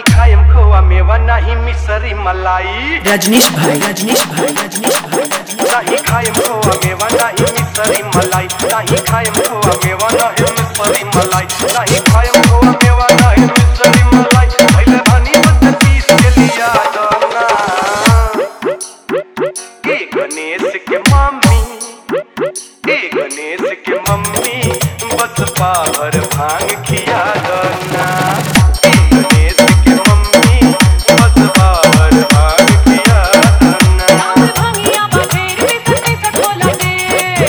खाएम खोआ मेवा नहीं मिसरी मलाई रजनीश भाई रजनीश भाई रजनीश भाई रजनीश नहीं खाएम खोआ मेवा नहीं मिसरी मलाई नहीं खाएम खोआ मेवा नहीं मिसरी मलाई नहीं खाएम खोआ मेवा नहीं मिसरी मलाई पहले धनी बस पीस के लिया दोना ए गणेश के मम्मी ए गणेश के मम्मी बस पावर भांग खिया दोना ए गणेश के मम्मी बस पावर भांग खिया दोना राउर भंगिया बजेर बिसर बिसर खोला दे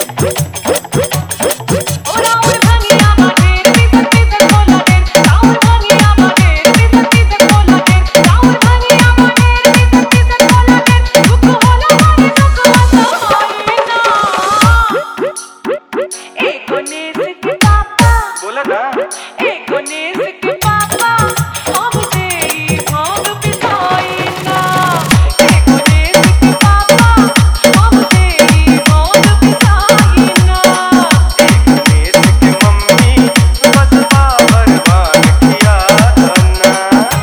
ओ राउर भंगिया बजेर बिसर बिसर खोला दे राउर भंगिया बजेर बिसर बिसर खोला दे राउर भंगिया बजेर बिसर बिसर खोला दे दुख होला मारे दुख हसाई ना ए गणेश के पापा बोला ना ए गणेश के पापा हमसे ही भांग पिसाई ना ए गणेश के पापा हमसे ही भांग पिसाई ना गणेश के मम्मी बस पावर भांग खिया दोना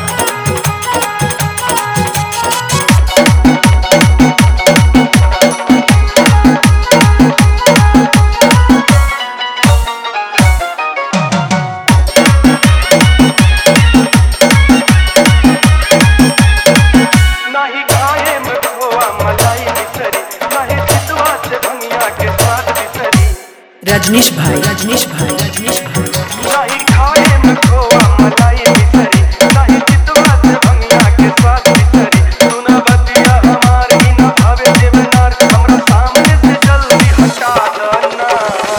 नाही खाए में खोआ मलाई बिसरी नाही चितवा से भंगिया के स्वाद बिसरी रजनीश भाई रजनीश भाई रजनीश भाई नाही खाए में खोआ मलाई बिसरी नाही चितवा से भंगिया के स्वाद बिसरी सुना बतिया हमार ही न भावे देवनार हमरा सामने से जल्दी हटा देना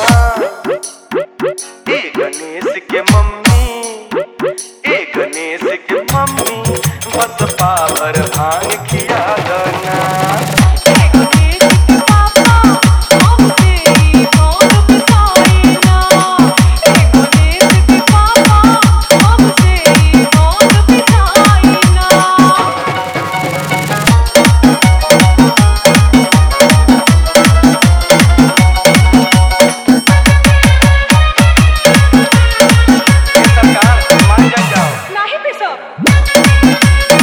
ए गणेश के मम्मी ए गणेश के मम्मी बस पावर भांग खिया देना ए गणेश के पापा हमसे ही भांग पिसाई ना ए गणेश के पापा हमसे ही भांग पिसाई ना सरकार मान जा जाओ नाही पिसब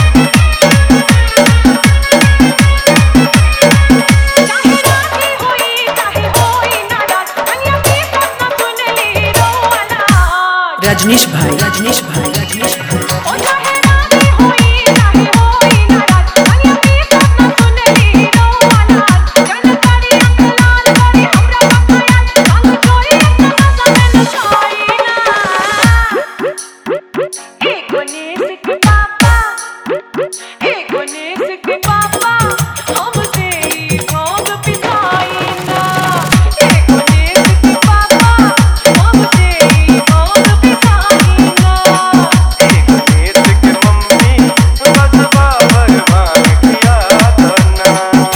चाहे राती होई चाहे होई नाराज कन्या की सपना सुनली रोवाला रजनीश भाई रजनीश भाई रजनीश भाई ओ चाहे राती होई चाहे होई नाराज कन्या की सपना सुनली रोवाला जन करी अंक लाल करी हमरा बखाया अंग चोरी अपना समय नचाई ना ए गणेश के पापा ए गणेश के पापा हमसे ही भांग पिसाई ना ए गणेश के पापा हमसे ही भांग पिसाई ना गणेश के मम्मी बस पावर भांग खिया देना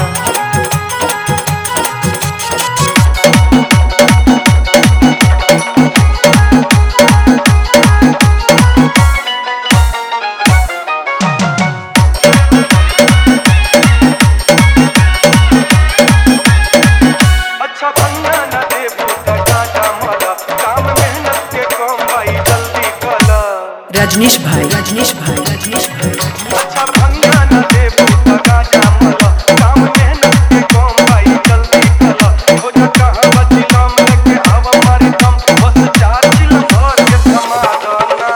अच्छा भंगा न देबू त टाटा मला काम मेहनत के कम भाई जल्दी कला रजनीश भाई रजनीश भाई रजनीश भाई अच्छा भंगा न देबू त टाटा मला काम मेहनत के कम भाई जल्दी कला हो जा कहां बची नाम लेके आव मारे दम बस चार चिल भर के थमा देना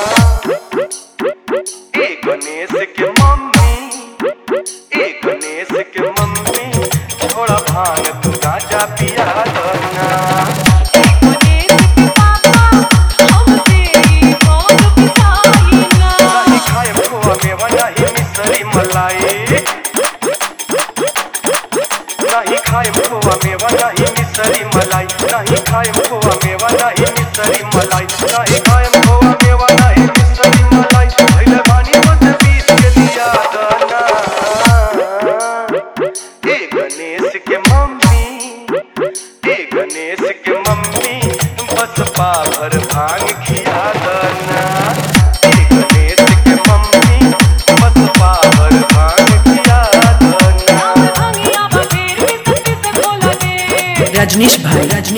ए गणेश के मम्मी ए गणेश के मम्मी थोड़ा भांग तू गाजा पिया देना गणेश के पापा हमसे ही भांग पिसाई ना नहीं खाए खोआ मेवा नहीं मिसरी मलाई नहीं खाए खोआ मेवा नहीं मिसरी मलाई नहीं खाए खोआ मेवा नहीं मिसरी मलाई नहीं खाए खोआ मेवा नहीं मिसरी मलाई पहले पानी बस पीस के लिया दाना ए गणेश के मम्मी ए गणेश के मम्मी बस पाभर भांग खिया दाना ए गणेश के मम्मी बस पाभर भांग खिया दाना राउर भंगिया बजेर बिसर बिसर खोला दे रजनीश भाई रजनीश